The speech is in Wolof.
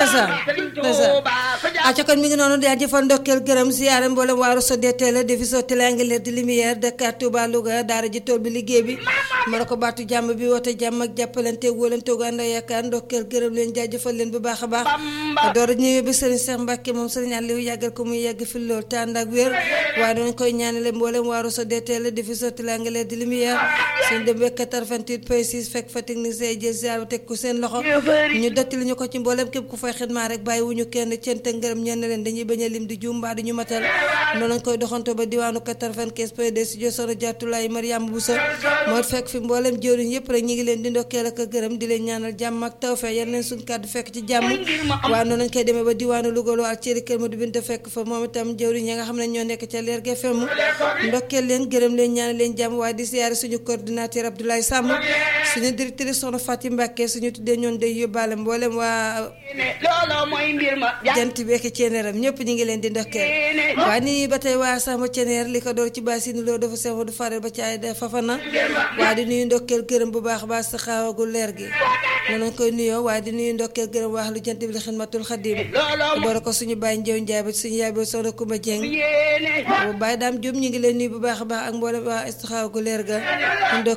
ndeysaan ndeysaan acca kon mi ngi noonu daa jëfal ndokkeel gërëm siyaare mboolem waaru sodee télé defi so télé angleer di lumière Dakar Touba Louga daara ji tool bi liggéey bi ma ne ko baatu jàmm bi woote jàmm ak jàppalante wóolante gu ànd ak yaakaar ndokkeel gërëm leen jaajëfal leen bu baax a baax door ñëwee bi sëriñ Cheikh Mbacke moom sëriñ Aliou yàggal ko muy yàgg fi lool te ànd ak wér waaye noonu koy ñaanale mboolem waaru sodee télé defi so télé angleer di lumière suñ demee 88 point 6 fekk fa technicien jël ziar teg ko seen loxo ñu dottali ñu ko ci mboolem képp ku fay xidmaa rek bàyyi wuñu kenn cent ngërëm ñeen leen dañuy bañ a lim di juum mbaa di ñu matal noonu lañ koy doxanto ba diwaanu 95 point 2 studio Sono Jaatulaay Mariama Bousso moo fekk fi mboolem jëwriñ yëpp rek ñi ngi leen di ndokkeel ak gërëm di leen ñaanal jàmm ak tawfeex yal leen suñ kàddu fekk ci jàmm waaye noonu lañ koy demee ba diwaanu Louga loo ak cëri kër Madu Binta fekk fa moom itam jëwriñ ya nga xam ne ñoo nekk ca leer ge fem ndokkeel leen gërëm leen ñaanal leen jàmm waaye di siyaare suñu coordinateur Abdoulaye Samb suñu directrice Soxna Fatim Mbacke suñu tuddee ñoon day yóbbaale mboolem waa jant beeki ceeneeram ñëpp ñu ngi leen di ndokkeel waaye nii ba tey waa sama ceeneer li ko door ci baasini loo dafa sew du fare ba ci ay fafana waaye di nuyu ndokkeel gërëm bu baax baax sa xaawagu leer gi noonu koy nuyoo waaye di nuyu ndokkeel gërëm wax lu jant bi li xidmatul xadim boole ko suñu bàyyi njëw njaay ba suñu yaay ba soxna Kumba Jeng bu bàyyi daam jum ñu ngi leen nuyu bu baax a baax ak mboolem waa xaawagu leer ga